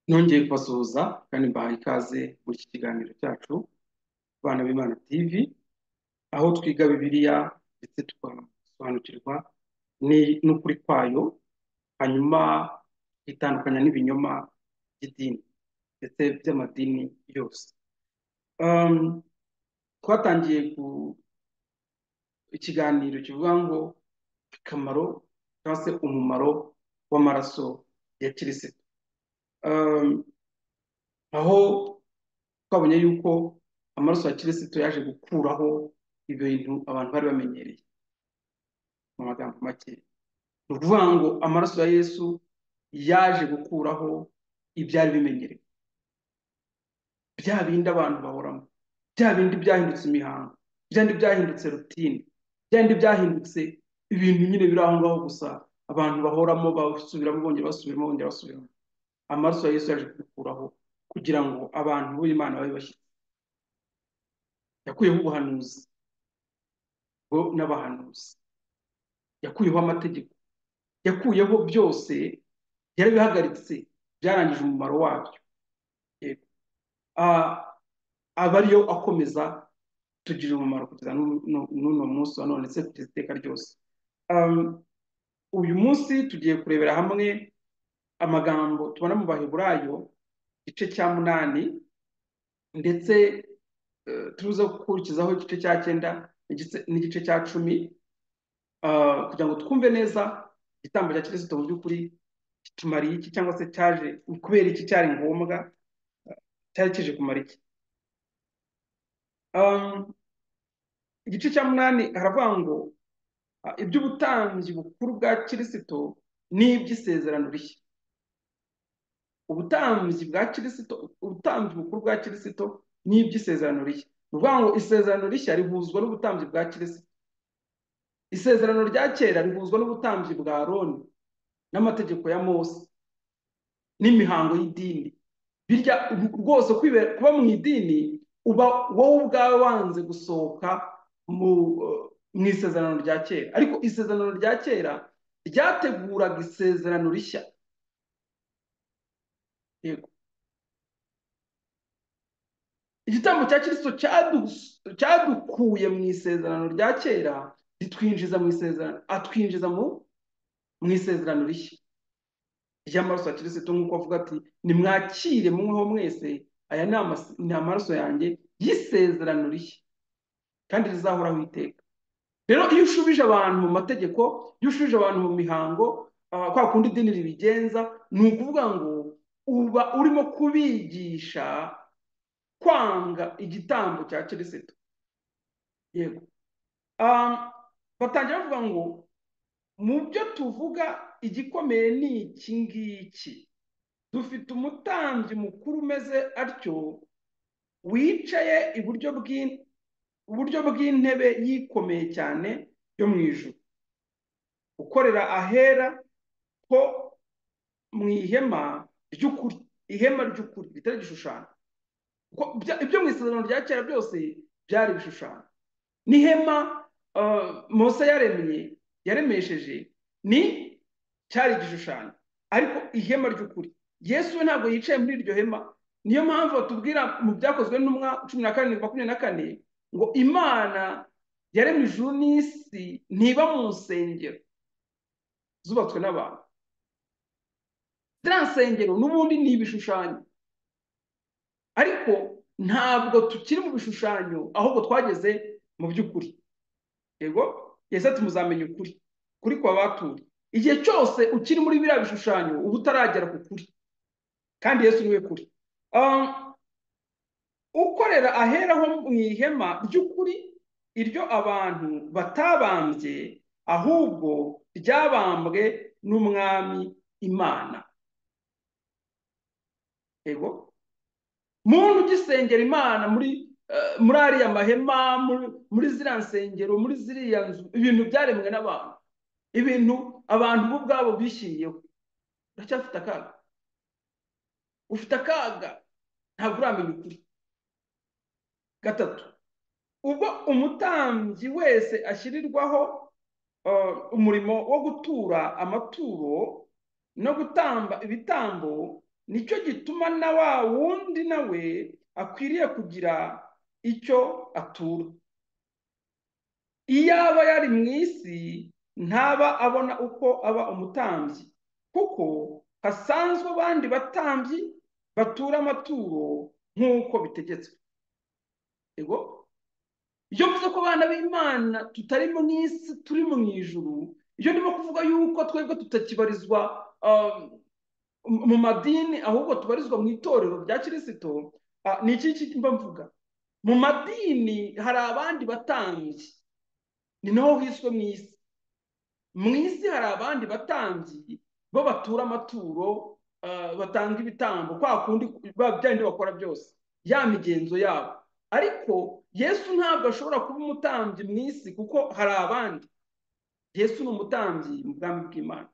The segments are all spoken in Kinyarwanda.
Nongeye kubasuhuza kandi mbahaye ikaze muri iki kiganiro cyacu, Abana b'Imana TV, aho twiga Bibiliya ndetse tugasobanukirwa ni- n'ukuri kwayo, hanyuma tukitandukanya n'ibinyoma by'idini ndetse by'amadini yose. Um, twatangiye ku- ikiganiro kivuga ngo akamaro cyangwa se umumaro w'amaraso ya kirisito. Um, aho twabonye yuko amaraso ya kirisito yaje gukuraho ibintu abantu bari bamenyereye mu magambo make ni ukuvuga ngo amaraso ya yesu yaje gukuraho ibyari bimenyerewe bya bindi abantu bahoramo bya bindi byahindutse imihango bya bindi byahindutse rutine bya bindi byahindutse ibintu nyine biri aho ngaho gusa abantu bahoramo basubiramo bongera basubiramo bongera basubiramo amaraso ya yesu yaje kubikuraho kugira ngo abantu b'imana babe bashyitsi yakuyeho ubuhanuzi bo n'abahanuzi yakuyeho amategeko yakuyeho byose byari bihagaritse byarangije umumaro wabyo Yego. Ah, aba ariyo akomeza kutugirira umumaro kugeza n'u- n'u- n'uno munsi wa none ndetse kugeza iteka ryose Um, uyu munsi tugiye kurebera hamwe amagambo tubona mu baheburayo igice cya munani ndetse eh, tuza gukurikizaho igice cya cyenda n'igice- n'igice cya cumi ah, kugira ngo twumve neza igitambo cya kirisito mu by'ukuri kitumariye iki cyangwa se cyaje kubera iki cyari ngombwa cyari kije kumara iki Um, igice cya munani haravuga ngo ah, iby'ubutambyi bukuru bwa kirisito n'iby'isezerano rishya ubutambyi bwa kirisito ubutambyi bukuru bwa kirisito n'iby'isezerano rishya ni ukuvuga ngo isezerano rishya rihuzwa n'ubutambyi bwa kirisito isezerano rya kera rihuzwa n'ubutambyi bwa aroni n'amategeko ya mose n'imihango y'idini birya rwose kwibera kuba mu idini uba wowe ubwawe wanze gusohoka mu eh, mu isezerano rya kera ariko isezerano rya kera ryateguraga isezerano rishya yego igitambo cya kirisito cyadu- cyadukuye mu isezerano rya kera ritwinjiza mu isezerano atwinjiza mu mu isezerano rishya ry'amaraso ya kirisito nk'uko avuga ati nimwakire mumweho mwese aya ni amas- ni amaraso yanjye y'isezerano rishya kandi rizahoraho iteka rero iyo ushubije abantu mu mategeko iyo ushubije abantu mu mihango ah, kwa kundi idini ribigenza ni ukuvuga ngo uba urimo kubigisha kwanga igitambo cya kirisito yego Ah, batangira bavuga ngo mu byo tuvuga igikomeye ni iki ngiki dufite umutambyi mukuru umeze atyo wicaye iburyo bw'in- iburyo bw'intebe yikomeye cyane yo mu ijuru ukorera ahera ho mu ihema ry'ukuri ihema ry'ukuri ritari igishushanyo kuko bya- ibyo mu isezerano rya kera byose byari ibishushanyo n'ihema uh, mose yaremye yaremesheje ni cyari igishushanyo ariko ihema ry'ukuri yesu we ntabwo yicaye muri iryo hema niyo mpamvu batubwira mu byakozwe n'intumwa cumi na karindwi makumyabiri na kane ngo imana yaremye ijuru n'isi ntiba mu nsengero zubatswe n'abantu ziriya nsengero n'ubundi ni ibishushanyo ariko ntabwo tukiri mu bishushanyo ahubwo twageze mu by'ukuri yego yese ati muzamenya ukuri kuri kwa baturi igihe cyose ukiri muri biriya bishushanyo uba utaragera ku kuri kandi yesu niwe kuri Um, ukorera aheraho mu ihema ry'ukuri iryo abantu batabambye ahubwo ryabambwe n'umwami imana yego muntu ugisengera imana muri eh, muri ariya mahema muri, muri ziriya nsengero muri ziriya nzu ibintu byaremwe n'abantu ibintu abantu bo ubwabo bishyiriyeho uracyafite akaga ufite akaga ntabwo uramenya ukuri gatatu ubwo umutambyi wese ashyirirwaho eh, umurimo wo gutura amaturo no gutamba ibitambo nicyo gituma na wa wundi nawe akwiriye kugira icyo atura iyo aba yari mu isi ntaba abona uko aba umutambyi kuko hasanzwe abandi batambyi batura amaturo nk'uko bitegetswe yego iyo mvuze ko abana b'imana tutari mu isi turi mu ijuru iyo ndimo kuvuga yuko twebwe tutakibarizwa mu madini ahubwo tubarizwa mu itorero rya kirisito ni iki mba mvuga mu madini hari abandi batambyi ni naho hiswe mu isi mu isi hari abandi batambyi bo batura amaturo batanga ibitambo kwa kundi byandi bakora byose ya migenzo yabo ariko yesu ntabwo ashobora kuba umutambyi mu isi kuko hari abandi yesu ni umutambyi mu bwami bw'imana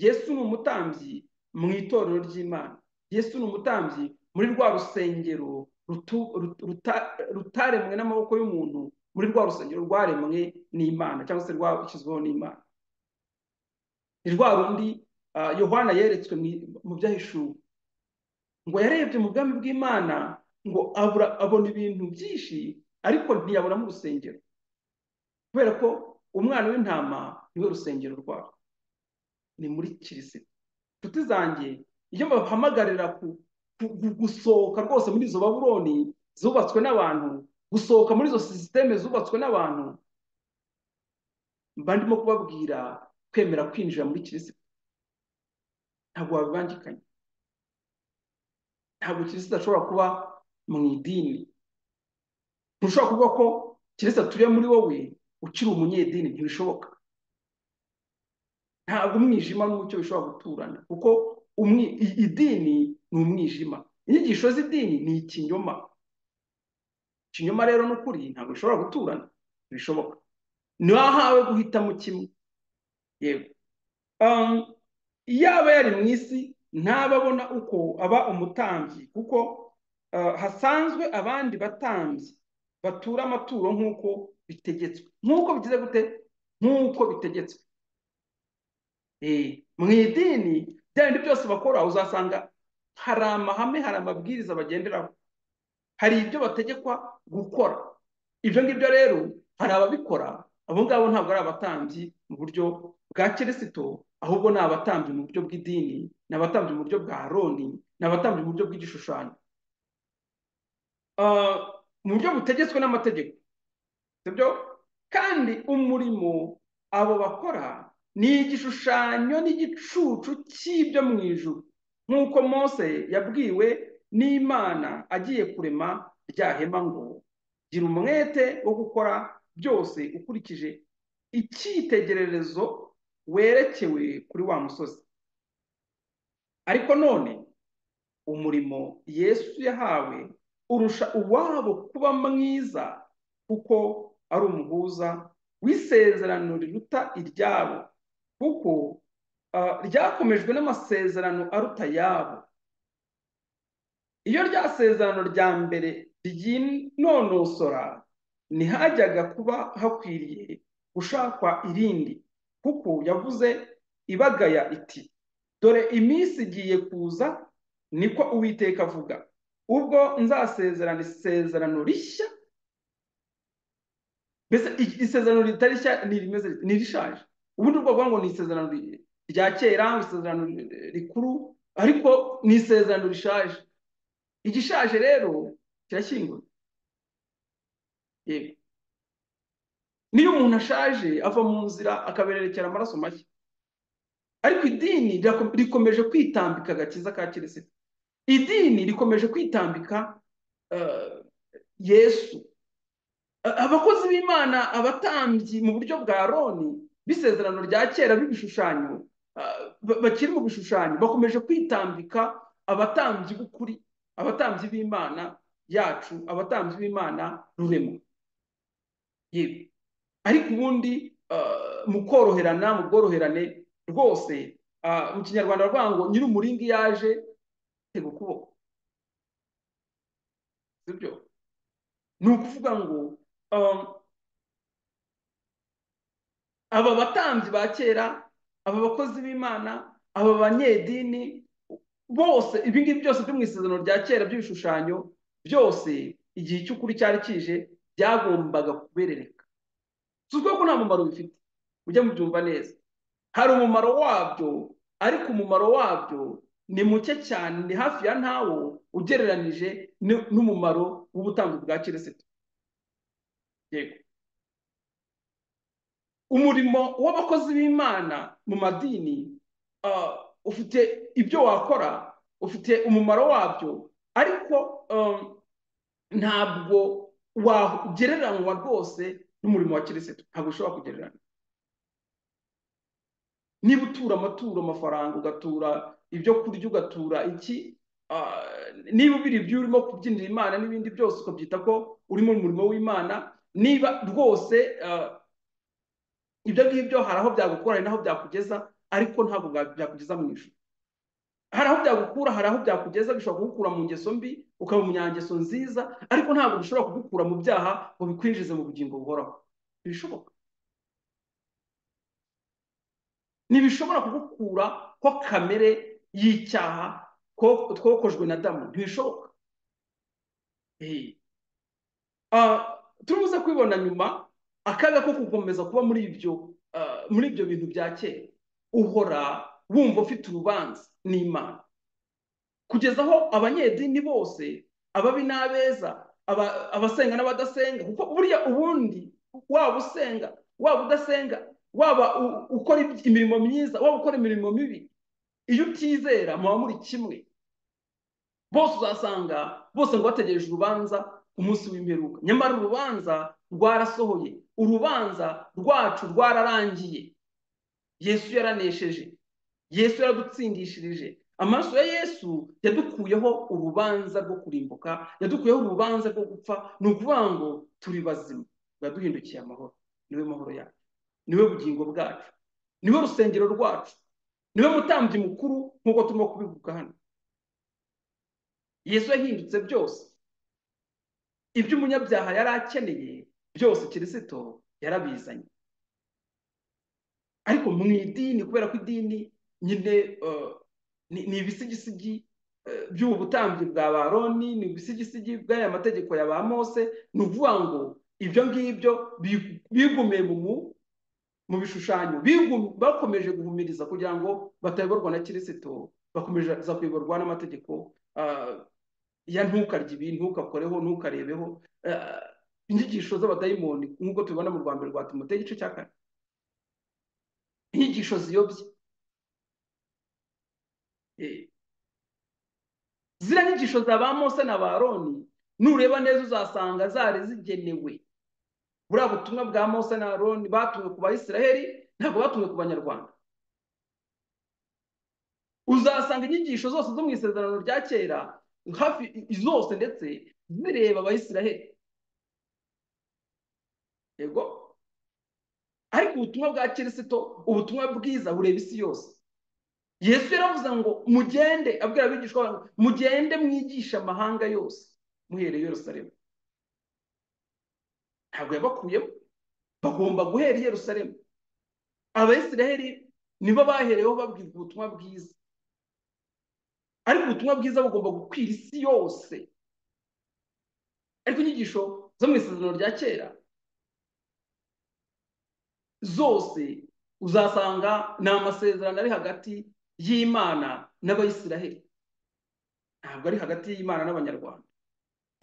yesu ni umutambyi mu itorero ry'imana yesu ni umutambyi muri rwa rusengero rutaremwe n'amaboko y'umuntu muri rwa rusengero rwaremwe n'imana cyangwa se rwashyizweho n'imana ni rwa rundi yohana yeretswe mu byahishuwe ngo yarebye mu bwami bw'imana ngo abona ibintu byinshi ariko ntiyabonamo urusengero kubera ko umwana w'intama niwe rusengero rwabo ni muri kirisita inshuti zanjye iyo babahamagarira gusohoka rwose muri izo baburoni zubatswe n'abantu gusohoka muri izo sisiteme zubatswe n'abantu mba ndimo kubabwira kwemera kwinjira muri kirisita ntabwo wabibangikanye ntabwo kirisita ashobora kuba mu idini ntushobora kuvuga ko kirisita turiye muri wowe ukiri umunyedini ntibishoboka ntabwo umwijima n'umucyo bishobora guturana kuko idini ni umwijima inyigisho z'idini ni ikinyoma ikinyoma rero n'ukuri ntabwo bishobora guturana ntibishoboka ntiwahawe guhitamo kimwe yego iyo aba yari mu isi ntababona uko aba umutambyi kuko hasanzwe abandi batambyi batura amaturo nk'uko bitegetswe nk'uko bigize gute nk'uko bitegetswe mu idini byandi byose bakora uzasanga hari amahame hari amabwiriza bagenderaho hari ibyo bategekwa gukora ibyo ngibyo rero hari ababikora abo ngabo ntabwo ari abatambyi mu buryo bwa kirisito ahubwo ni abatambyi mu buryo bw'idini ni abatambyi mu buryo bwa aroni ni abatambyi mu buryo bw'igishushanyo mu buryo butegetswe n'amategeko sibyo kandi umurimo abo bakora ni igishushanyo n'igicucu cy'ibyo mu ijuru nk'uko mose yabwiwe n'imana agiye kurema rya hema ngo gira umwete wo gukora byose ukurikije icyitegererezo werekewe kuri wa musozi ariko none umurimo yesu yahawe urusha uwabo kuba mwiza kuko ari umuhuza w'isezerano riruta iryabo kuko ryakomejwe n'amasezerano aruta ayabo iyo rya sezerano rya mbere ryinonosora ntihajyaga kuba hakwiriye gushakwa irindi kuko yavuze ibagaya iti dore iminsi igiye kuza niko uwiteka avuga ubwo nzasezerana isezerano rishya mbese isezerano ritarishya ni irishaje ubundi bwoko ngo ni isezerano rya kera isezerano rikuru ariko ni isezerano rishaje igishaje rero kirashyingura yego niyo umuntu ashaje ava mu nzira akabererekera amaraso mashya ariko idini rikomeje kwitambika agakiza ka kirisita idini rikomeje kwitambika yesu abakozi b'imana abatambyi mu buryo bwa roni b'isezerano rya kera b'ibishushanyo bakiri mu bishushanyo bakomeje kwitambika abatambyi b'ukuri abatambyi b'imana yacu abatambyi b'imana rurema yewe ariko ubundi mu koroherana mu bworoherane rwose mu kinyarwanda bavuga ngo nyir'umuringa iyo aje tega ukuboko sibyo ni ukuvuga ngo aba batambyi ba kera aba bakozi b'imana aba banyedini bose ibi ngibi byose byo mu isezerano rya kera by'ibishushanyo byose igihe cy'ukuri cyari kije byagombaga kuberereka si ukuvuga ko nta mumaro bifite ujya mubyumva neza hari umumaro wabyo ariko umumaro wabyo ni muke cyane ni hafi ya ntawo ugereranije n'umumaro w'ubutambyi bwa kirisito yego umurimo w'abakozi b'imana mu madini ufite ibyo wakora ufite umumaro wabyo ariko ntabwo wagereranywa rwose n'umurimo wa kirisito ntabwo ushobora kugererana niba utura amaturo amafaranga ugatura ibyo kurya ugatura iki niba ubiri ibyo urimo kubyinira imana n'ibindi byose ukabyita ko uri mu murimo w'imana niba rwose ibyo ngibyo hari aho byagukura hari n'aho byakugeza ariko ntabwo byakugeza mu ijoro hari aho byagukura hari aho byakugeza bishobora kugukura mu ngeso mbi ukaba umunyangeso nziza ariko ntabwo bishobora kugukura mu byaha ngo bikwinjize mu bugingo buhoraho ntibishoboka ntibishobora kugukura ko kamere y'icyaha twokojwe na damu ntibishoboka turubuze kwibona nyuma akaga ko gukomeza kuba muri ibyo muri ibyo bintu bya kera uhora wumva ufite urubanza n'imana kugeza aho abanyedini bose ababi n'abeza abasenga n'abadasenga kuko buriya ubundi waba usenga waba udasenga waba ukora imirimo myiza waba ukora imirimo mibi iyo utizera muba muri kimwe bose uzasanga bose ngo bategereje urubanza umunsi w'imperuka nyamara urubanza rwarasohoye urubanza rwacu rwararangiye yesu yaranesheje yesu yaradutsindishirije amaraso ya yesu yadukuyeho urubanza rwo kurimbuka yadukuyeho urubanza rwo gupfa ni ukuvuga ngo turi bazima yaduhindukiye amahoro niwe mahoro yacu niwe bugingo bwacu niwe rusengero rwacu niwe mutambyi mukuru nk'uko turimo kubivuga hano yesu yahindutse byose ibyo umunyabyaha yari akeneye byose kirisito yarabizanye ariko mu idini kubera ko idini nyine ni ibisigisigi by'ubu butambyi bwa baroni ni ibisigisigi bw'aya mategeko ya ba mose ni ukuvuga ngo ibyo ngibyo bigumiye mu bishushanyo bakomeje guhumiriza kugira ngo batayoborwa na kirisito bakomeza kuyoborwa n'amategeko ya ntukarye ibi ntukakoreho ntukarebeho inyigisho z'abadayimoni nk'uko tubibona mu rwa mbere rwa timote igice cya kane inyigisho ziyobye ziriya nyigisho za ba mose na baroni nureba neza uzasanga zari zigenewe buriya butumwa bwa mose na baroni batumwe ku bayisiraheli ntabwo batumwe ku banyarwanda uzasanga inyigisho zose zo mu isezerano rya kera hafi zose ndetse zireba abayisiraheli yego ariko ubutumwa bwa kirisito ubutumwa bwiza bureba isi yose yesu yaravuze ngo mugende abwira abigishwa ngo mugende mwigisha amahanga yose muhereye Yerusalemu ntabwo yabakuyemo bagomba guhera i Yerusalemu abayisiraheli nibo bahereweho babwirwa ubutumwa bwiza ariko ubutumwa bwiza bugomba gukwira isi yose ariko inyigisho zo mu isezerano rya kera zose uzasanga ni amasezerano ari hagati y'imana n'abayisiraheli ntabwo ari hagati y'imana n'abanyarwanda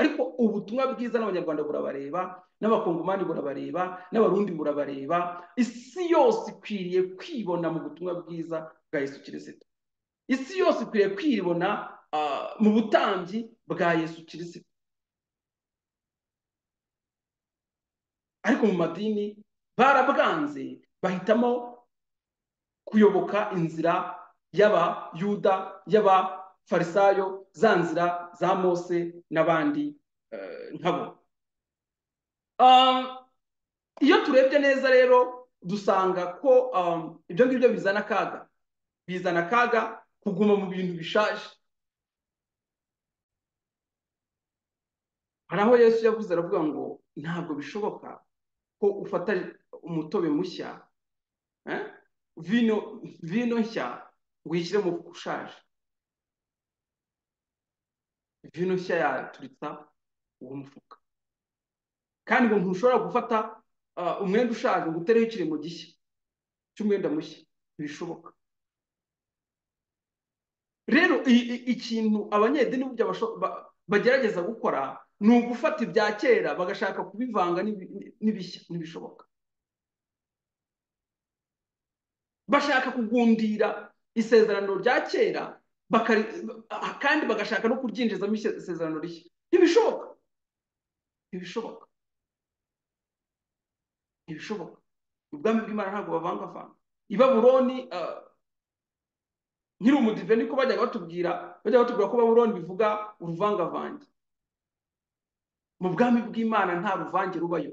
ariko ubutumwa bwiza n'abanyarwanda burabareba n'abakongomani burabareba n'abarundi burabareba isi yose ikwiriye kwibona mu butumwa bwiza bwa yesu kirisito isi yose ikwiriye kwibona mu butambyi bwa yesu kirisito ariko mu madini barabwanze bahitamo kuyoboka inzira y'abayuda y'abafarisayo za nzira za mose n'abandi nkabo iyo turebye neza rero dusanga ko ibyo ngibyo bizana akaga bizana akaga kuguma mu bintu bishaje hari aho yesu yavuze aravuga ngo ntabwo bishoboka ko ufata umutobe mushya vino nshya ngo uyishyire mu ushaje vino nshya yaturitsa uwo mufuka kandi ngo ntushobora gufata umwenda ushaje ngo utereho ikirimo gishya cy'umwenda mushya ntibishoboka rero ikintu abanyedini burya bagerageza gukora ni ugufata ibya kera bagashaka kubivanga n'ibishya ntibishoboka bashaka kugundira isezerano rya kera kandi bagashaka no kuryinjizamo isezerano rishya ntibishoboka ntibishoboka ntibishoboka ubwami bw'imana ntabwo bavangavanga i baburoni nkiri umudive niko bajyaga batubwira bajyaga batubwira ko baburoni bivuga uruvangavange mu bwami bw'imana nta ruvange rubayo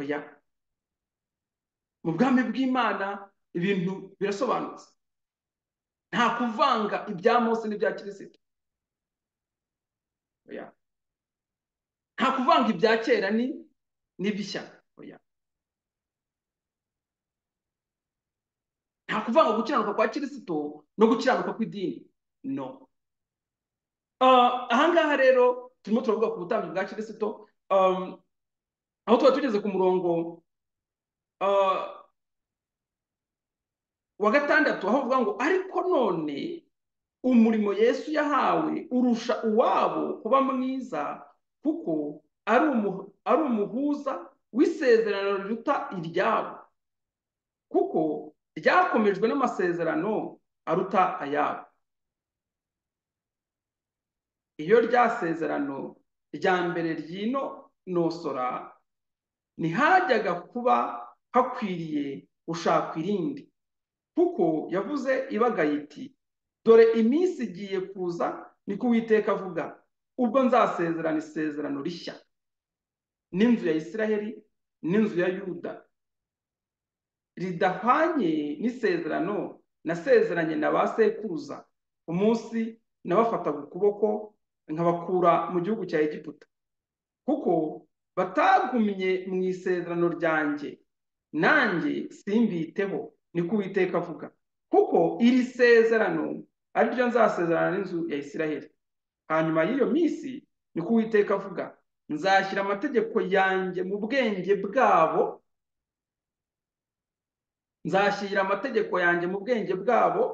oya mu bwami bw'imana ibintu birasobanutse nta kuvanga ibya mose n'ibya kirisito oya nta kuvanga ibya kera ni n'ibishya oya nta kuvanga gukiranuka kwa kirisito no gukiranuka kw'idini no ahangaha rero turimo turavuga ku butambyi bwa kirisito aho tuba tugeze ku murongo wa gatandatu aho bavuga ngo ariko none umurimo yesu yahawe urusha uwabo kuba mwiza kuko ari umuhuza w'isezerano riruta iryabo kuko ryakomejwe n'amasezerano aruta ayabo iyo rya sezerano rya mbere ry'inonosora ntihajyaga kuba hakwiriye gushaka irindi kuko yavuze ibagaye iti dore iminsi igiye kuza ni Uwiteka avuga ubwo nzasezerana isezerano rishya n'inzu ya Isiraheli n'inzu ya yuda ridahwanye n'isezerano nasezeranye na ba sekuruza umunsi nabafataga ukuboko nkabakura mu gihugu cya egiputa kuko batagumye mu isezerano ryanjye nanjye simbiteho ni ko uwiteka avuga kuko iri sezerano ari ryo nzasezerana n'inzu ya isiraheli hanyuma y'iyo minsi ni ko uwiteka avuga nzashyira amategeko yanjye mu bwenge bwabo nzashyira amategeko yanjye mu bwenge bwabo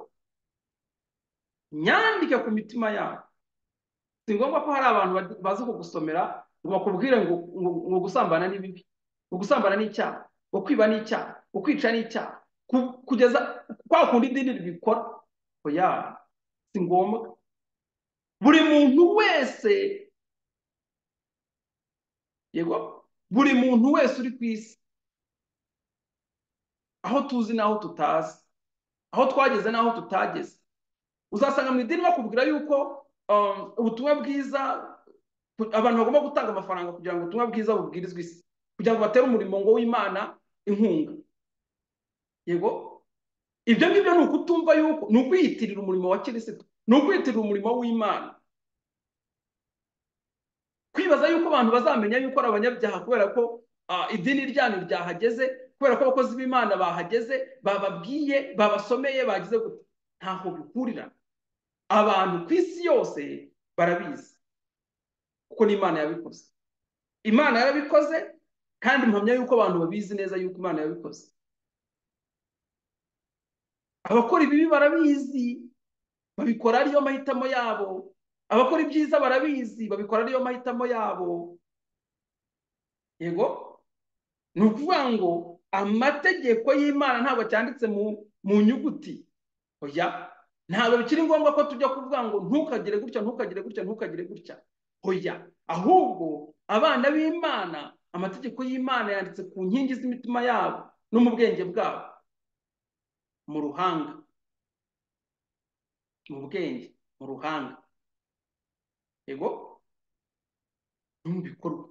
nyandike ku mitima yabo si ngombwa ko hari abantu bazi kugusomera ngo bakubwire ngo gusambana ni bibi ngo gusambana ni icyaha ngo kwiba ni icyaha ngo kwica ni icyaha kugeza kwa kundi idini ribikora oya si ngombwa buri muntu wese yego buri muntu wese uri ku isi aho tuzi n'aho tutazi aho twageze n'aho tutageze uzasanga mu idini bakubwira yuko ubutumwa bwiza abantu bagomba gutanga amafaranga kugira ngo ubutumwa bwiza bubwirizwe isi kugira ngo batere umurimo ngo w'imana inkunga yego ibyo ngibyo ni ukutumva yuko ni ukwiyitirira umurimo wa kirisito ni ukwiyitirira umurimo w'imana kwibaza yuko abantu bazamenya yuko ari abanyabyaha kubera ko idini ryanyu ryahageze kubera ko abakozi b'imana bahageze bababwiye babasomeye bagize gute ntaho bikurira abantu ku isi yose barabizi kuko n'imana yabikoze imana yarabikoze kandi mpamya yuko abantu babizi neza yuko imana yabikoze abakora ibibi barabizi babikora ariyo mahitamo yabo abakora ibyiza barabizi babikora ariyo mahitamo yabo yego ni ukuvuga ngo amategeko y'imana ntabwo cyanditse mu nyuguti oya ntabwo bikiri ngombwa ko tujya kuvuga ngo ntukagire gutya ntukagire gutya ntukagire gutya oya ahubwo abana b'imana amategeko y'imana yanditse ku nkingi z'imitima yabo no mu bwenge bwabo mu ruhanga mu bwenge mu ruhanga yego bikorwa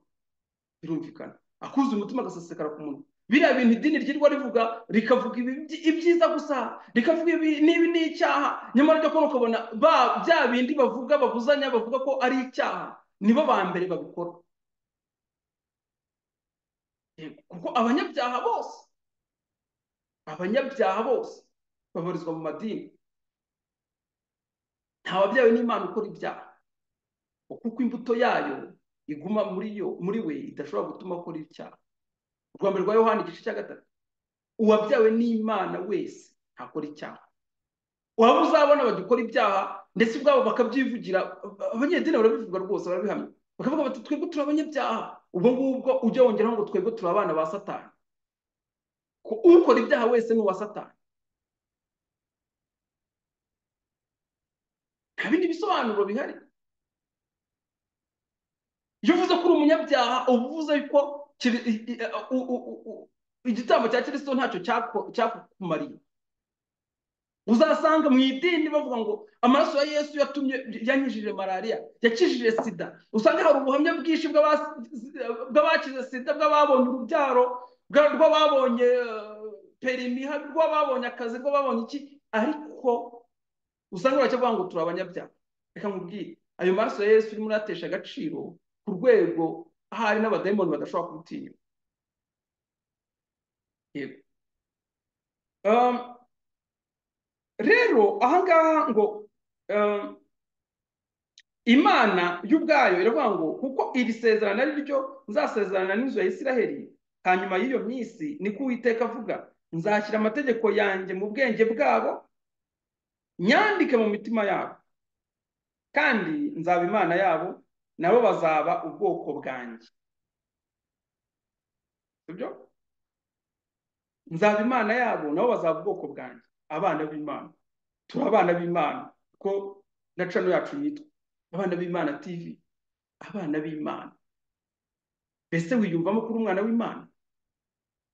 birumvikana akuze umutima agasesekara ku munwa biriya bintu idini ryirwa rivuga rikavuga ibyiza gusa rikavuga niba ni icyaha nyamara ryo kubona ukabona bya bindi bavuga babuzanya bavuga ko ari icyaha nibo ba mbere babikora kuko abanyabyaha bose abanyabyaha bose babarizwa mu madini nta wabyawe n'imana ukora ibyaha kuko imbuto yayo iguma muri yo muri we idashobora gutuma akora icyaha urwa mbere rwa yohani igice cya gatatu uwabyawe n'imana wese ntakora icyaha waba uzabona bagikora ibyaha ndetse ubwabo bakabyivugira abanyedini barabivuga rwose barabihamya bakavuga bati twebwe turi abanyabyaha ubwo ngubwo ujya wongeraho ngo twebwe turi abana ba satani ukora ibyaha wese ni uwa satani nta bindi bisobanuro bihari iyo uvuze ko uri umunyabyaha uba uvuze ko igitambo cya kirisito ntacyo cyakumariye uzasanga mu idini bavuga ngo amaraso ya yesu yatumye yanyujije malariya yakijije sida usanga hari ubuhamya bwinshi bw'abakize sida bw'ababonye urubyaro rw'ababonye perimi rw'ababonye akazi rw'ababonye iki ariko usanga baracyavuga ngo turi abanyabyaha reka nkubwire ayo maraso ya yesu urimo uratesha agaciro ku rwego ahari n'abadayimoni badashobora kubutinyuka yego rero ahangaha ngo imana y'ubwayo iravuga ngo kuko iri sezerano ari ryo nzasezerana n'inzu ya isiraheli hanyuma y'iyo minsi niko uwiteka avuga nzashyira amategeko yanjye mu bwenge bwabo nyandike mu mitima yabo kandi nzaba imana yabo nabo bazaba ubwoko bwanjye sibyo nzaba imana yabo nabo bazaba ubwoko bwanjye abana b'imana turi abana b'imana kuko na cano yacu yitwa abana b'imana tv abana b'imana mbese wiyumvamo kuri umwana w'imana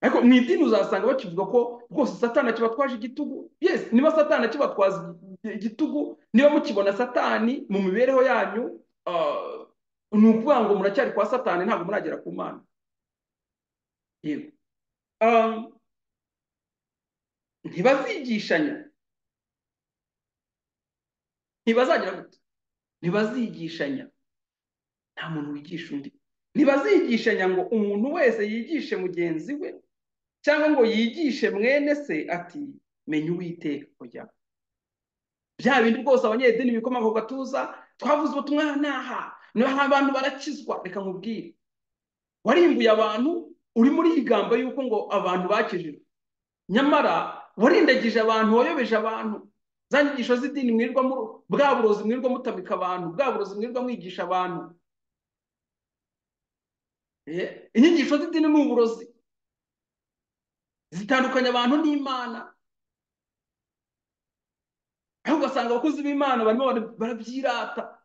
ariko mu idini uzasanga bakivuga ko rwose satana kibatwaje igitugu yesi niba satana kibatwaza igitugu niba mukibona satani mu mibereho yanyu ni ukuvuga ngo muracyari kwa satani ntabwo muragera ku mana yego ntibazigishanya ntibazagira gute ntibazigishanya nta muntu wigisha undi ntibazigishanya ngo umuntu wese yigishe mugenzi we cyangwa ngo yigishe mwene se ati menya uwiteka kujya bya bindi rwose abanyedini bikomoka ku gatuza twavuze ubutumwa n'aha n'aha abantu barakizwa reka nkubwire warimbuye abantu uri muri yigambo y'uko ngo abantu bakijijwe nyamara warindagije abantu wayobeje abantu za nyigisho z'idini mwirirwa bwa burozi mwirirwa mutamika abantu bwa burozi mwirirwa mwigisha abantu inyigisho z'idini ni uburozi zitandukanya abantu n'imana aho ugasanga abakozi b'imana barimo barabyirata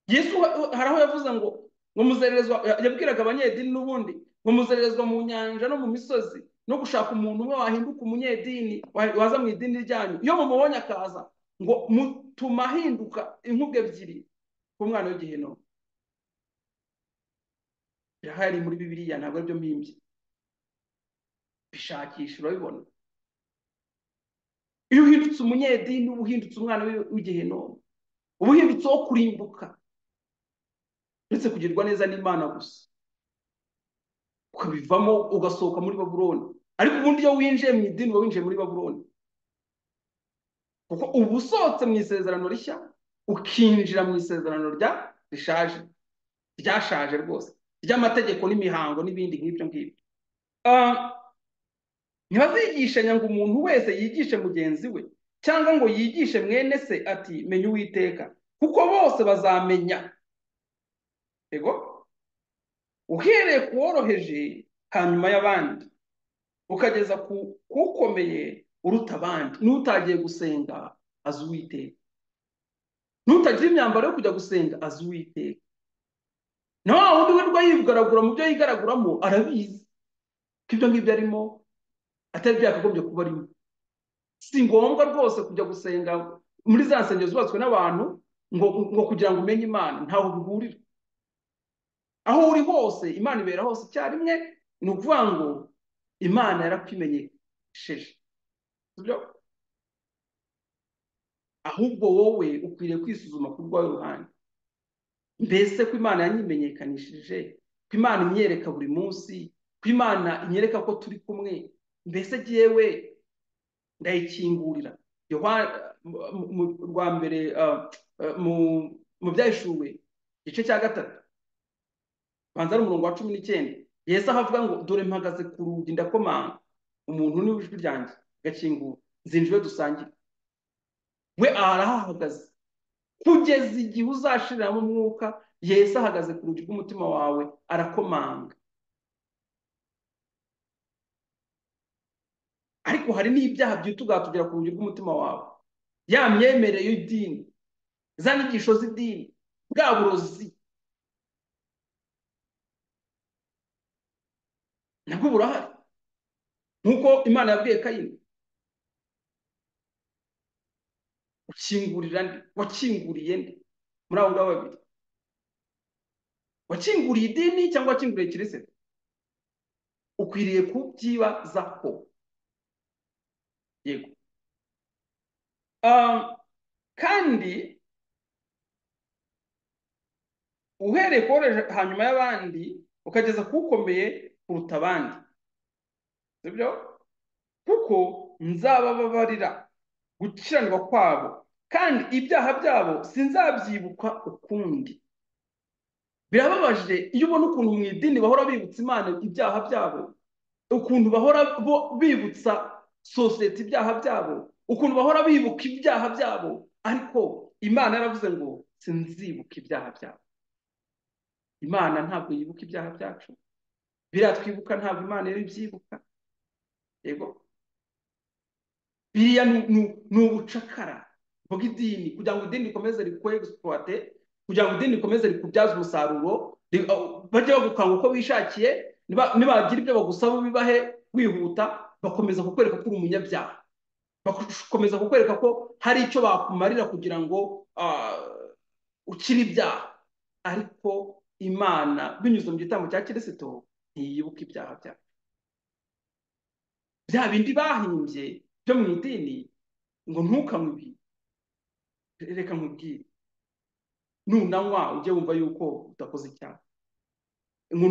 yesu hari aho yavuze ngo ngo muzererezwa yabwiraga abanyedini n'ubundi ngo muzererezwa mu nyanja no mu misozi no gushaka umuntu umwe wahinduka umunyedini waza mu idini ryanyu iyo mumubonye akaza ngo mutuma ahinduka inkubwe ebyiri ku mwana w'igiheno birahari muri bibiriya ntabwo aribyo mpimbye bishakisha urabibona iyo uhindutse umunyedini uba uhindutse umwana w'igiheno uba uhindutse wo kurimbuka uretse kugirwa neza n'imana gusa ukabivamo ugasohoka muri baburoni ariko ubundi iyo winjiye mu idini uba winjiye muri baburoni kuko uba usohotse mu isezerano rishya ukinjira mu isezerano rya rishaje ryashaje rwose ry'amategeko n'imihango n'ibindi nk'ibyo ngibyo ntibazigishanya ngo umuntu wese yigishe mugenzi we cyangwa ngo yigishe mwene se ati menya uwiteka kuko bose bazamenya yego uhereye ku woroheje hanyuma y'abandi ukageza ku ukomeye uruta abandi n'utagiye gusenga azi uwiteka n'utagira imyambaro yo kujya gusenga azi uwiteka na wa wundi wirirwa yigaragura mu byo yigaraguramo arabizi ko ibyo ngibyo arimo atari byakagombye kuba arimo si ngombwa rwose kujya gusenga muri za nsengero zubatswe n'abantu ngo kugira ngo umenye imana ntaho bihurira aho uri hose imana ibera hose icyarimwe ni ukuvuga ngo imana yarakwimenyesheje ahubwo wowe ukwiriye kwisuzuma ku rwawe ruhande mbese ko imana yanyimenyekanishije ko imana imyereka buri munsi ko imana imyereka ko turi kumwe mbese yewe ndayikingurira rwa mbere mu byahishuwe igice cya gatatu banza ari umurongo wa cumi n'icyenda yesu aho avuga ngo dore mpagaze ku rugi ndakomanga umuntu ni ijwi ryanjye gakingura zinjire dusangire we arahahagaze kugeza igihe uzashiriramo umwuka yesu ahagaze ku rugi rw'umutima wawe arakomanga ariko hari n'ibyaha byita ugatugera ku rugi rw'umutima wawe ya myemerere y'idini za nyigisho z'idini bwa burozi nabwo burahari nk'uko imana yabwiye kayini ukingurira nde wakinguriye nde muri abo ngabo babiri wakinguriye idini cyangwa wakinguriye kirisita ukwiriye kubyibazaho yego kandi uhereye kuboreje hanyuma y'abandi ukageza ku ukomeye kuruta abandi sibyo kuko nzabababarira gukiranirwa kwabo kandi ibyaha byabo sinzabyibuka ukundi birababaje iyo ubona ukuntu mu idini bahora bibutsa imana ibyaha byabo ukuntu bahora bo bibutsa sosiyete ibyaha byabo ukuntu bahora bibuka ibyaha byabo ariko imana yaravuze ngo sinzibuka ibyaha byabo imana ntabwo yibuka ibyaha byacu biratwibuka ntabwo imana yari ibyibuka yego biriya ni ubucakara bw'idini kugira ngo idini rikomeze rikore egisipuwate kugira ngo idini rikomeze rikubyaze umusaruro bajya bagukanga uko bishakiye nibagira ibyo bagusaba bibahe wihuta bakomeza kukwereka ko uri umunyabyaha bakomeza kukwereka ko hari icyo bakumarira kugira ngo ukire ibyaha ariko imana binyuze mu gitambo cya kirisito ntiyibuka ibyaha byacu bya bindi bahimbye byo mu idini ngo ntukamwe reka nkubwire nunanywa ujye wumva yuko udakoze icyaha ngo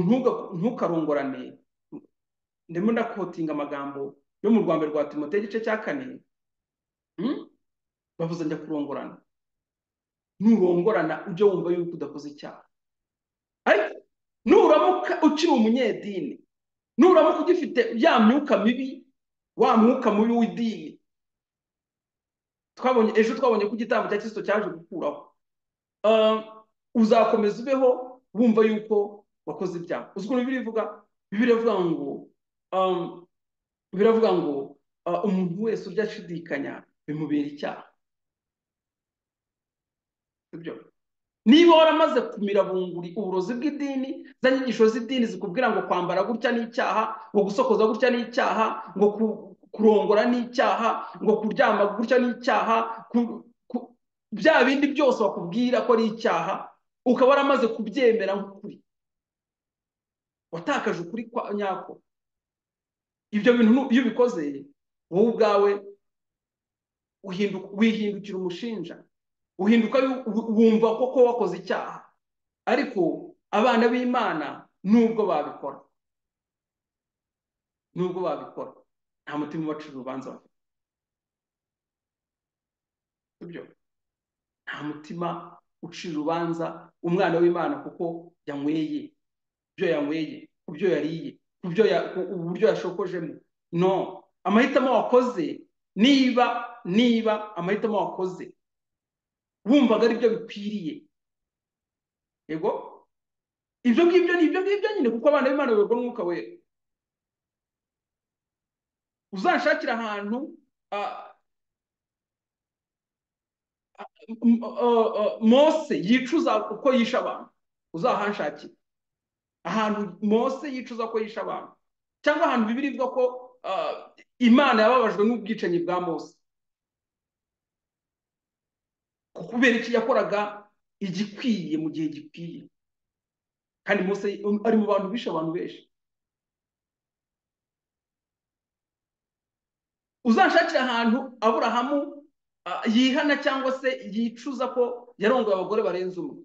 ntukarongorane ndimo ndakotinga amagambo yo mu rwanda rwa timote igice cya kane bavuze njya kurongorana nurongorana ujye wumva yuko udakoze icyaha ariko nuramuka ukiri umunyedini nuramuka ugifite ya myuka mibi wa mwuka mubi w'idini twabonye ejo twabonye ko igitambo cya kirisito cyaje gukuraho uzakomeza ubeho wumva yuko wakoze ibyaha uzi ukuntu bibiri ivuga bibiri ivuga ngo biravuga ngo umuntu wese urya ashidikanya bimubera icyaha sibyo niba waramaze kumira bunguri uburozi bw'idini za nyigisho z'idini zikubwira ngo kwambara gutya n'icyaha ngo gusokoza gutya n'icyaha ngo kurongora n'icyaha ngo kuryama gutya n'icyaha bya bindi byose bakubwira ko ari icyaha ukaba waramaze kubyemera nk'ukuri watakaje ukuri kwa nyako ibyo bintu iyo ubikoze wowe ubwawe wihindukira umushinja uhinduka wumva koko wakoze icyaha ariko abana b'imana nubwo babikora nubwo babikora nta mutima ubacira urubanza bafite ibyo nta mutima ucira urubanza umwana w'imana kuko yanyweye ibyo yanyweye ku byo yariye uburyo yashokojemo no amahitamo wakoze niba niba amahitamo wakoze wumvaga ari byo bikwiriye yego ibyo ngibyo ni ibyo ngibyo nyine kuko abana b'imana bayoborwa n'umwuka wera uzashakira ahantu mose yicuza uko yisha abantu uzahanshakira ahantu mose yicuza ko yisha abantu cyangwa ahantu bibiri ivuga ko imana yababajwe n'ubwicanyi bwa mose kubera iki yakoraga igikwiye mu gihe gikwiye kandi mose ari mu bantu bishe abantu benshi uzashakira ahantu aburahamu yihana cyangwa se yicuza ko yarongoye abagore barenze umwe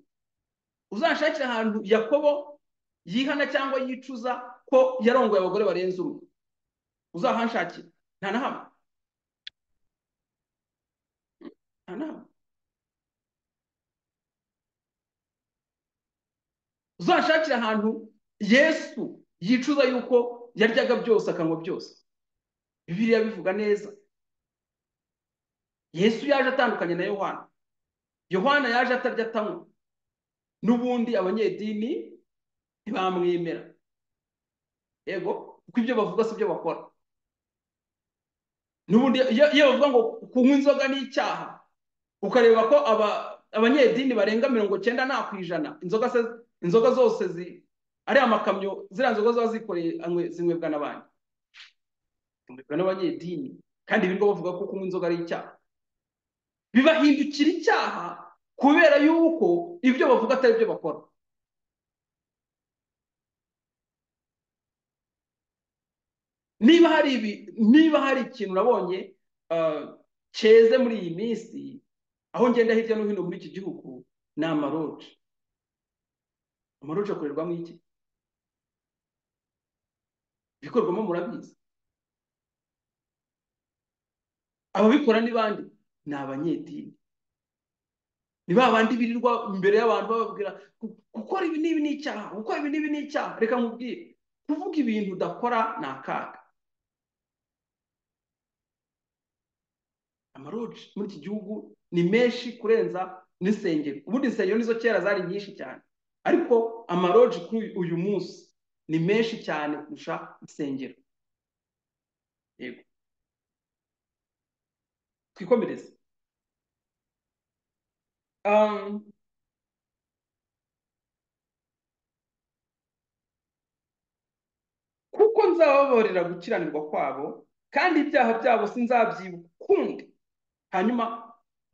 uzashakira ahantu yakobo yihana cyangwa yicuza ko yarongoye abagore barenze umwe uzahanshakira nta na hamwe nta na hamwe uzashakire ahantu yesu yicuza yuko yaryaga byose akanywa byose bibiriya bivuga neza yesu yaje atandukanye na yohana yohana yaje atarya atanywa n'ubundi abanyedini ntibamwemera yego kuko ibyo bavuga si ibyo bakora n'ubundi iyo bavuga ngo kunywa inzoga ni icyaha ukareba ko abanyedini barenga mirongo cyenda nta ku ijana inzoga zose ari amakamyo ziriya nzoga ziba zikoreye zinywebwa n'abandi zinywebwa n'abanyedini kandi ibi ngo bavuga ko kunywa inzoga ari icyaha bibahindukira icyaha kubera yuko ibyo bavuga atari byo bakora niba hari ibi niba hari ikintu nabonye cyeze muri iyi minsi aho ngenda hirya no hino muri iki gihugu ni amaroje amaroje akorerwamo iki ibikorwamo murabizi ababikora ni bande ni abanyedini ni ba bandi birirwa imbere y'abantu bababwira gukora ibi n'ibi ni icyaha gukora ibi n'ibi ni icyaha reka nkubwire kuvuga ibintu udakora ni akaga amaroje muri iki gihugu ni menshi kurenza n'insengero ubundi insengero nizo kera zari nyinshi cyane ariko amaroje kuri uyu munsi ni menshi cyane kurusha insengero yego twikomereze kuko nzabababarira gukiranirwa kwabo kandi ibyaha byabo sinzabyibuka ukundi hanyuma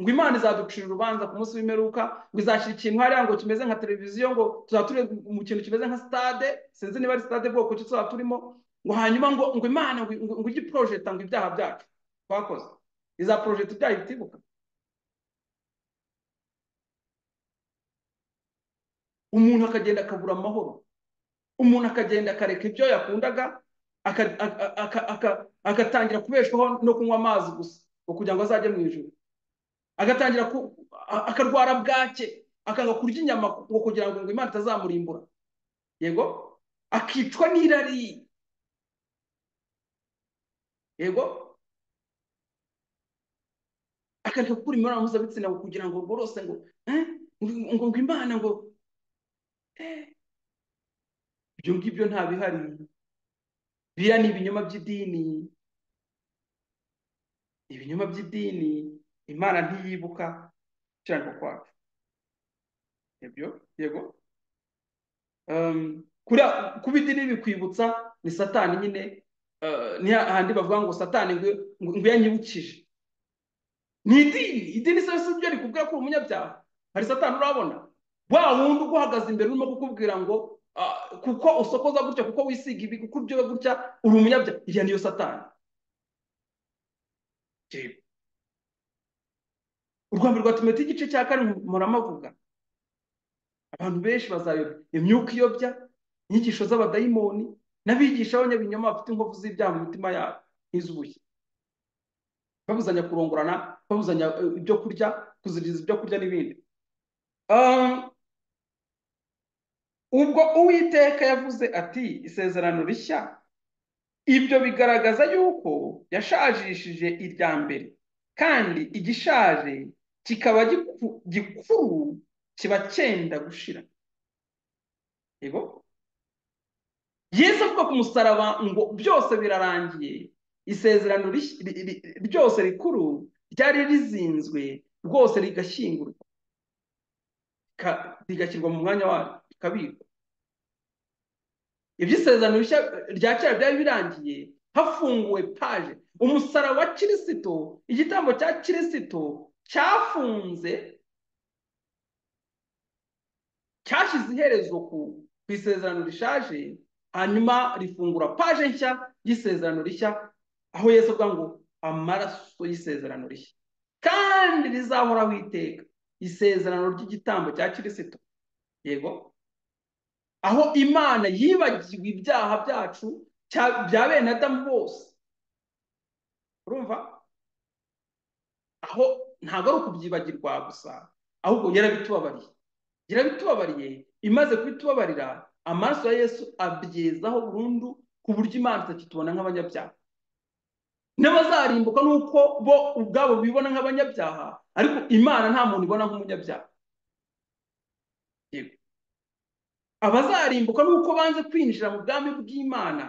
ngo imana izaducira urubanza ku munsi w'imperuka ngo izashyira ikintu hariya ngo kimeze nka televiziyo ngo tuzaba mu kintu kimeze nka sitade sinzi niba ari sitade bwoko ki tuzaba turimo ngo hanyuma ngo ngo imana ngo ujye iporojeta ngo ibyaha byacu twakoze iza porojeta ibyaha bitibuka umuntu akagenda akabura amahoro umuntu akagenda akareka ibyo yakundaga agatangira kubeshwaho no kunywa amazi gusa ngo kugira ngo azajye mu ijoro agatangira akarwara bwake akanga kurya inyama ngo kugira ngo imana itazamurimbura yego akicwa n'irari yego akareka gukora imibonano mpuzabitsina ngo kugira ngo ubwo rwose ngo ngo imana ngo ibyo ngibyo nta bihari biriya ni ibinyoma by'idini ibinyoma by'idini imana ntiyibuka gukiranirwa kwacu ibyo yego kuba idini bikwibutsa ni satani nyine ni hahandi bavuga ngo satani ngo yanyibukije ni idini idini si ibyo rikubwira ko uri umunyabyaha hari satani urabona wa wundi uguhagaze imbere urimo kukubwira ngo kuko usokoza gutya kuko wisiga ibi kuko uryoha gutya uri umunyabyaha iyo niyo satani u rwanda rwatumetse igice cya kane muramavuga abantu benshi bazayobya imyuka iyobya inyigisho z'abadayimoni n'abigisha b'abanyabinyoma bafite inkovu z'ibyaha mu mitima yabo nk'iz'ubuye babuzanya kurongorana babuzanya ibyo kurya kuziriza ibyo kurya n'ibindi ubwo uwiteka yavuze ati isezerano rishya ibyo bigaragaza yuko yashajishije irya mbere kandi igishaje kikaba gikuru kiba cyenda gushira yego yesu avuga ku musaraba ngo byose birarangiye isezerano ryose rikuru ryari rizinzwe rwose rigashyingurwa rigashyirwa mu mwanya waryo rikabikwa iby'isezerano rya kera byari birangiye hafunguwe paje umusaraba wa kirisito igitambo cya kirisito cyafunze cyashyize iherezo ku isezerano rishaje hanyuma rifungura paje nshya y'isezerano rishya aho yesu avuga ngo amaraso y'isezerano rishya kandi rizahoraho iteka isezerano ry'igitambo cya kirisito yego aho imana yibagiwe ibyaha byacu bya bene adamu bose urumva aho ntabwo ari ukubyibagirwa gusa ahubwo yarabitubabariye yarabitubabariye imaze kutubabarira amaraso ya yesu abyezaho burundu ku buryo imana itakitubona nk'abanyabyaha n'abazarimbuka nuko bo ubwabo bibona nk'abanyabyaha ariko imana nta muntu ibona nk'umunyabyaha yego abazarimbuka nuko banze kwinjira mu bwami bw'imana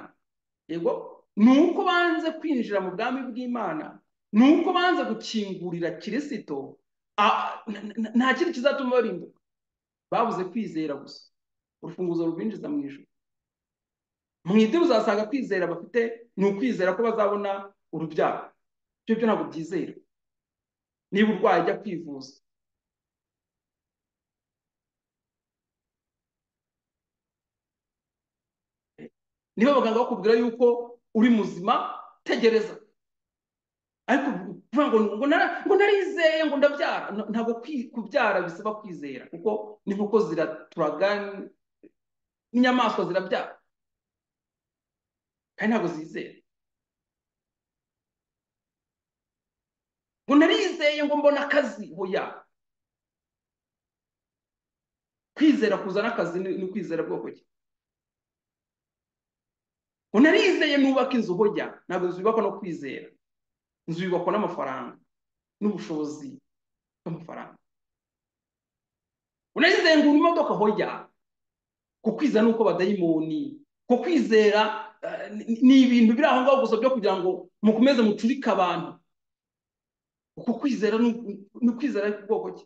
yego ni uko banze kwinjira mu bwami bw'imana ni uko banze gukingurira kirisito nta kindi kizatuma barimbuka babuze kwizera gusa urufunguzo rubinjiza mu ijoro mu idini uzasanga kwizera bafite ni ukwizera ko bazabona urubyaro ibyo byo ntabwo byizera niba urwaye ujya kwivuza niba abaganga bakubwira yuko uri muzima tegereza ariko kuvuga ngo ngo narizeye ngo ndabyara ntabwo kubyara bisaba kwizera kuko n'inkoko ziraturaga n'inyamaswa zirabyara kandi ntabwo zizera ngo narizeye ngo mbona akazi hoya kwizera kuzana akazi ni kwizera bwoko ki ngo narizeye nubaka inzu hoya ntabwo zubakwa no kwizera inzu yubakwa n'amafaranga n'ubushobozi bw'amafaranga unarizeye ngo imodoka hoya ku kwizera nuko badayimoni ku kwizera ni ibintu biri aho ngaho gusa byo kugira ngo mukomeze mucurike abantu uku kwizera ni ukwizera bwoko ki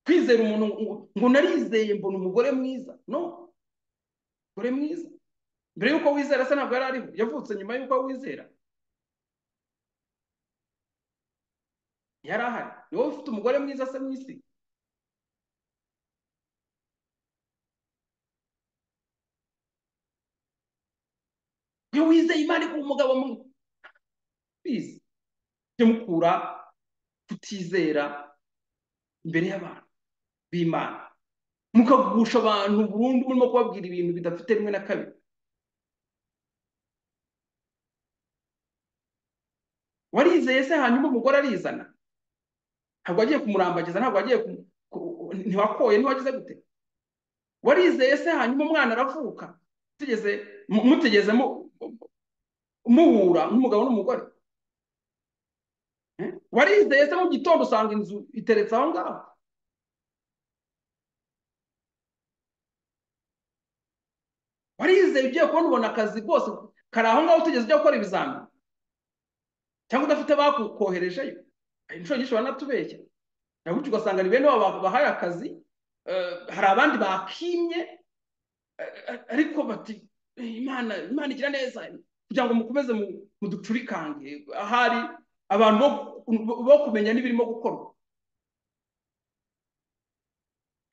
kwizera umuntu ngo narizeye mbona umugore mwiza no umugore mwiza mbere y'uko wizera se ntabwo yari ariho yavutse nyuma y'uko wizera yari ahari ni wowe ufite umugore mwiza se mu isi iyo wizeye imana ku umugabo mwiza ujye mukura kutizera imbere y'abantu b'imana mukagusha abantu burundu murimo kubabwira ibintu bidafite rimwe na kabiri warizeye se hanyuma umugore arizana ntabwo wagiye kumurambagiza ntabwo wagiye ntiwakoye ntiwagize gute warizeye se hanyuma umwana aravuka mutegeze muhura nk'umugabo n'umugore warizeye se mu gitondo usanga inzu iteretse aho ngaho warizeye ugiye kubona ubona akazi rwose kari aho ngaho utegeze ujya gukora ibizamini cyangwa udafite bakoherejeyo inshuro nyinshi baranatubeshya nawe ugasanga ni bene wabo bahaye akazi hari abandi bakimye ariko bati imana imana igira neza kugira ngo mukomeze muducurikange ahari abantu bo kumenya n'ibirimo gukorwa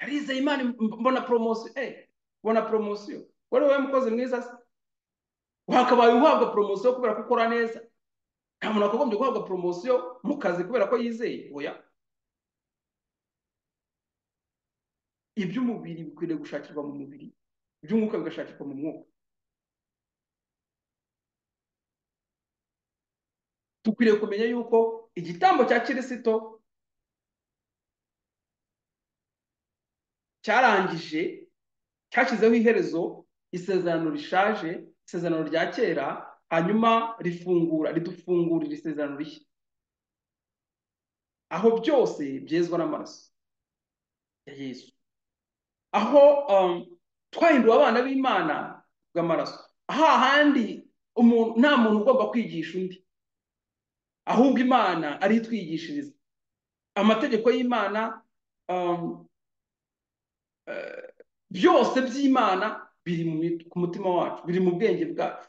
harizeye imana mbona poromosiyo mbona poromosiyo wari wowe mukozi mwiza se wakabaye uhabwa poromosiyo kubera ko ukora neza nta muntu wakagombye guhabwa poromosiyo mu kazi kubera ko yizeye oya iby'umubiri bikwiriye gushakirwa mu mubiri iby'umwuka bigashakirwa mu mwuka dukwiriye kumenya yuko igitambo cya kirisito cyarangije cyashyizeho iherezo isezerano rishaje isezerano rya kera hanyuma rifungura ridufungurira isezerano rishya aho byose byezwa n'amaraso ya yesu aho twahinduwe abana b'imana bw'amaraso aho ahandi nta muntu ugomba kwigisha undi ahubwo imana ari itwigishiriza amategeko y'imana byose by'imana biri ku mutima wacu biri mu bwenge bwacu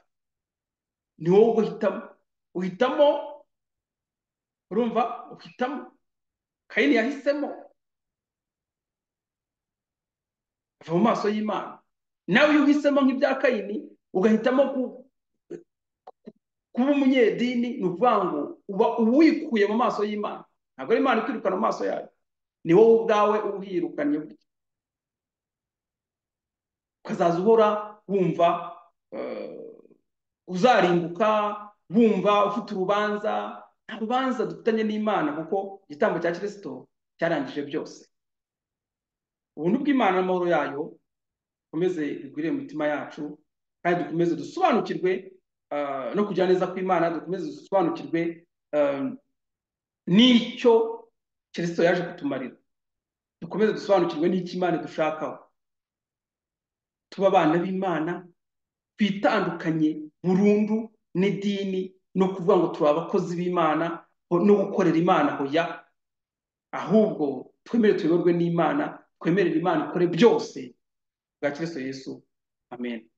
ni wowe uhitamo uhitamo urumva uhitamo kayini yahisemo ava mu maso y'imana nawe iyo uhisemo nk'ibya kayini ugahitamo kuba umunyedini ni ukuvuga ngo uba uwikuye mu maso y'imana ntabwo ari imana ikwirukana mu maso yayo ni wowe ubwawe uhirukanye gutya ukazaza uhora wumva uzarimbuka bumva ufite urubanza nta rubanza dufitanye n'imana kuko igitambo cya kirisito cyarangije byose ubuntu bw'imana n'amahoro yayo dukomeze bigwire mu mitima yacu kandi dukomeze dusobanukirwe no kugira neza kw'imana dukomeze dusobanukirwe n'icyo kirisito yaje kutumarira dukomeze dusobanukirwe n'icyo imana dushakaho tuba abana b'imana twitandukanye burundu n'idini no kuvuga ngo turi abakozi b'imana no gukorera imana hoya ahubwo twemere tuyoborwe n'imana twemerera imana ikore byose bwa kirisito yesu amen